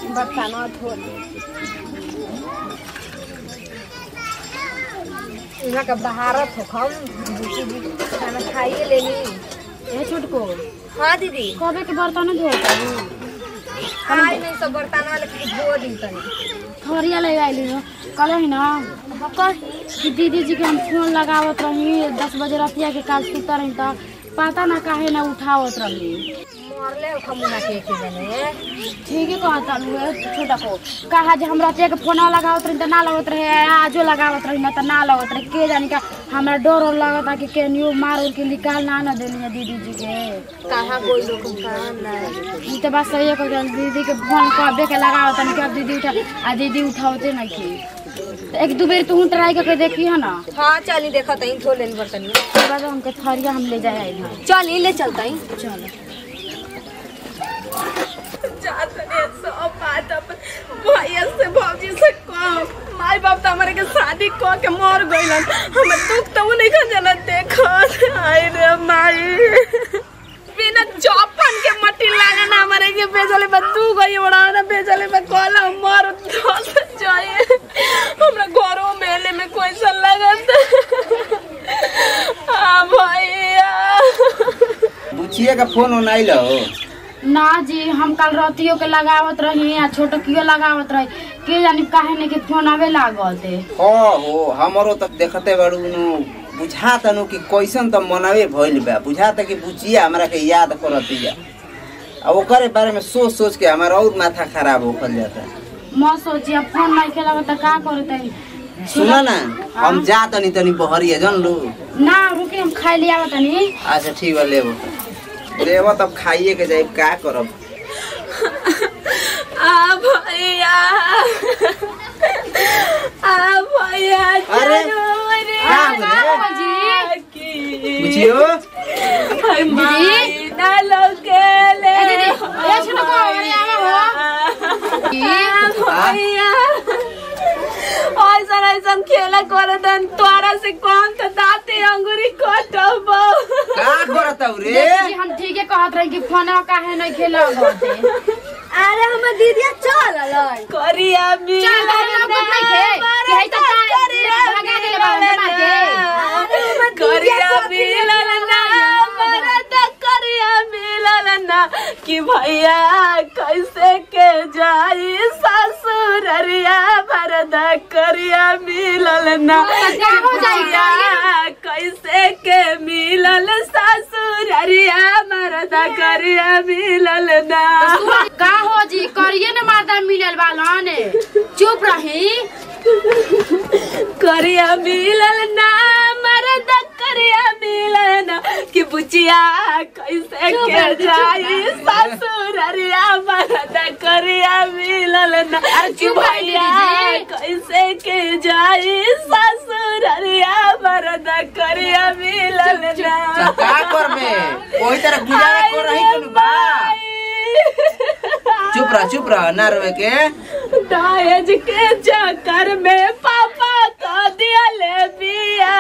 बर्तन धो यहाँ का बहारत हो हम दूसरी भी खाना खाइए लेनी ए छोटको हाँ दीदी कबे के बर्तन धोता आज नहीं सब बर्तन वाले के धो दी तनी थोरिया ले आइली हो कल ही ना कि दीदी जी के हम फोन लगावत रही दस बजे रतिया के काल सुतर रही त पता ना काहे ना उठावत रही मरले हो खमुना के के जने ठीक है कहता लू छोटा को कहा जे हम रतिया के फोन लगावत रही त ना लगत रहे आजो लगावत रही ना त ना लगत रहे के जानी का हमरा डर और लगता कि केनियो मार उर के निकाल ना ना देनी है दीदी जी के कहाँ कोई लोग कहाँ ना ई त बस सही को दीदी के फोन कबे के लगावत तनी कि अब दीदी उठा आ दीदी उठावते नहीं की त एक दो बेर तू ट्राई करके देखी है ना हाँ चली देखा तई धो लेनी बर्तन उसके बाद हमके थरिया हम ले जाए आई ना चली ले चलता ही चलो जातने सब बात अपन भैया से भौजी से कम माई बाप तो हमारे के शादी क के मर गइलन हमें दुख तो नहीं खा जना देखत आई रे माई बिना चौपन के मट्टी लागना हमारे के बेजले में तू गई बड़ा ना बेजले में कोला मर धस जाए हमरा घरों मेले में कोई सा लगत आ भैया बुचिया का फोन ओन आइल हो ना जी हम कल रतियो के लगावत रही आ छोटकियो लगावत रही के जानी काहे ने के फोन आवे लागल थे हो हो हमरो तक देखते बाड़ू नु बुझाता नु कि कैसन त मनवे भइल बा बुझाता कि बुचिया हमरा के याद करतिया अब ओकरे बारे में सोच सोच के हमारा और माथा खराब होखल जाता म सोची अब फोन नहीं के लगा त का करते सुन ना हम जा तनी तनी बहरिया जन लो ना रुके हम खाई लिया तनी अच्छा ठीक बा लेबो लेबो तब खाइए के जाए का करब आ भैया आ भैया अरे, का हो रे? बुचियो हाय माई ना लोकेले ए दीदी, ए छोटको, अरे आवा हो। भैया ऐसा ऐसा खेला कर दन तोरा से कौन तो दाते अंगूरी कटब का करत हौ रे देखी जी, हम ठीके कहत रही कि फोन काहे नहीं के लगते अरे हमर दीदिया चल अलै करिया भी चल, अरे अब कुछ नहीं थे, कि है तो का- भगा देले बाबा मार के। करिया मिलल ना मरद करिया मिलल ना कि भैया कैसे के जाई ससुररिया मरद करिया मिलल ना का हो जाई, भैया कैसे के मिलल ससुररिया मरद करिया मिलल ना का हो जी करिए न मारदा मिलल बालन चुप रही करिया मिलल ना मरद करिया मिलल ना कि बुचिया कैसे के जाई ससुररिया मरद करिया मिलल ना कि चुप रही भैया दीदी। कैसे के जाई ससुररिया मरद करिया मिलल ना तो का करबे कोई तरह गुजारा कर रही कनु बा चुप रह चुप रह ना रोवे के दहेज के चक्कर में पापा का दिया ले बिया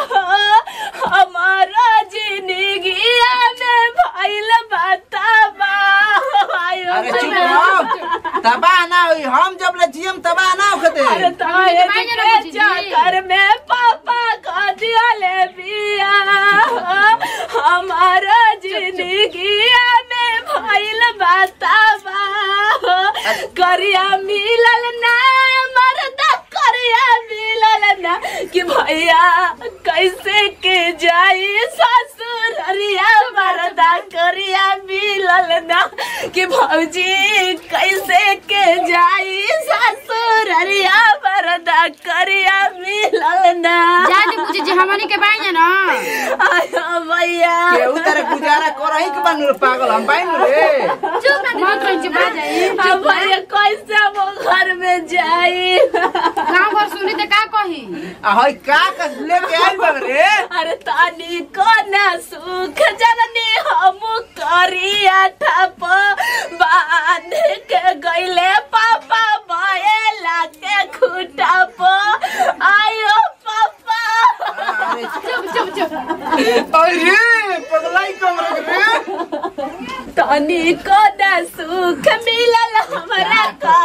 हमारा जिंदगिया में भइल बताबा अरे चुप रह तबाह ना होई हम जब ले जियम तबाह ना होखते अरे दहेज के चक्कर में पापा का दिया ले बिया हमारा जिंदगिया में भइल बताबा करिया मिलल ना मरदा करिया मिलल ना कि भैया कैसे के जाई ससुररिया मरदा करिया मिलल ना कि भौजी कैसे के जाई ससुररिया मरदा करिया मिलल ना जाने बुझे जे हमनी के बाई ना आयो भैया केहू तरह गुजारा कर रही के बानू रे पागल हम बाइन रे चुप मत रही चुप आ जाई अब भैया कैसे हम घर में जाई गांव घर सुनी त का कही आ हई का का लेके आइल बा रे अरे तानी को ना सुख जननी हम करिया ठप बांध के गईले पापा बयला के खुटप आयो पापा अरे चुप चुप चुप अरे पगलाई कमर रे तनी को ना सुख मिलल हमरा का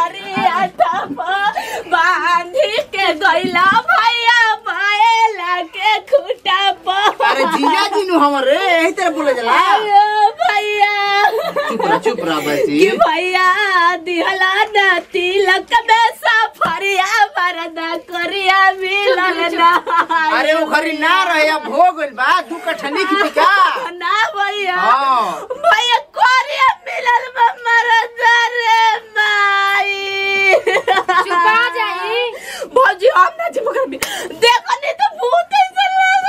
दिहला ना तिलक में सफरिया मरदा करिया मिलल ना अरे वो घरी ना रहे अब हो गइल बा दू कट्ठा लिख दी का ना भैया हाँ भैया करिया मिलल बा मरदा रे माई चुपा जाई भौजी हम ना जी मगर देखो नहीं तो भूत ऐसे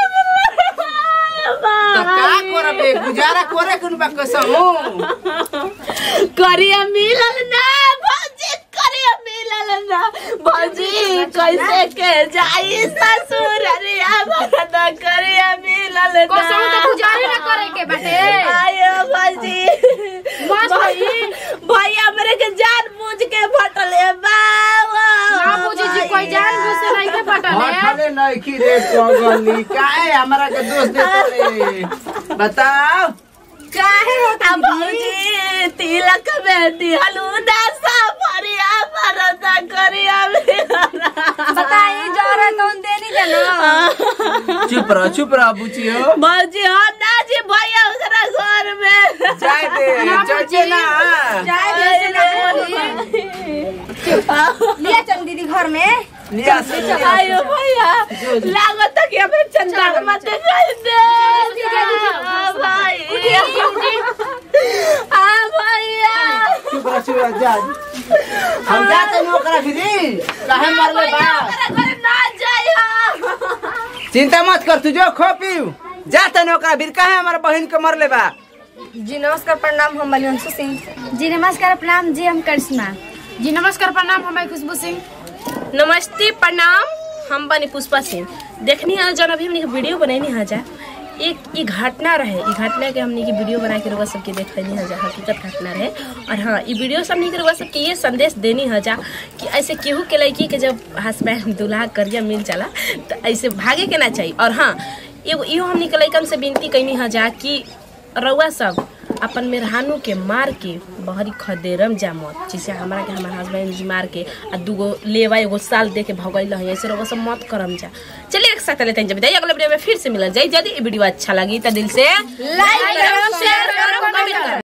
तो का करबे गुजारा करे कुन बा कसमु करिया मिलल ना भौजी करिया मिलल ना भौजी कैसे के जाई ससुर रिया भरत करिया मिलल ना कसम तो गुजारे ना करे के बाटे आयो भौजी मत भई भैया मेरे के जान बूझ के फटले बाबा ना पूछी जी कोई जान बुझ से नहीं के पटले हटले नहीं की रे पगली काहे हमरा के दोष देते बताओ काहे होता भौजी तिलक में दिहलू ना सफरिया भरत करिया मिलल बताई जरा कौन देनी जानो चुप रह चुप रह बुचियो भौजी हम ना जी भैया ओकरा घर में जाए दे चचे ना जाए जैसे ना बोली लिया चल दीदी घर में लिया से आयो भैया लागत कि हमें चंदा मत कर दे आ भाई आ भैया चुप रह चुप रह जा हम जाते नो ओकरा फिरी काहे मरले बा ओकरा घर ना जाइयो चिंता मत कर तू जो खो पीऊ जाते नो ओकरा फिर काहे हमार बहन के मरले बा जी नमस्कार प्रणाम हम बलिवंशु सिंह जी नमस्कार प्रणाम जी हम करिश्मा जी नमस्कार प्रणाम हमारी खुशबू सिंह नमस्ते प्रणाम हम बनी पुष्पा सिंह देखनी है जौन अभी हमने वीडियो बनैनी है जा एक ई घटना रहे ई घटना के हमने की वीडियो बना के रउआ सबके देखनी है जा हकीकत घटना रहे और हाँ ई वीडियो से हमने के रउआ सबके ये संदेश देनी है जा कि ऐसे केहू के लड़की के जब हस्बैंड दूल्हा करिया मिल जाला तो ऐसे भागे के ना चाहिए और हाँ एगो इहो हमने के लड़कन से विनती कैनी है जा कि रउआ सब अपन मेहरानू के मार के बहरी खदेरम जा मत जैसे हमारा के हमारे हस्बैंड जी मार के आ दूगो लेवा एगो साल दे के भगैल है ऐसे रउआ सब मत करम जा चलिए एक साथ लेते हैं जब अगले वीडियो में फिर से मिलल जाए यदि ये वीडियो अच्छा लगी तो दिल से लाइक करो शेयर करो कमेंट करो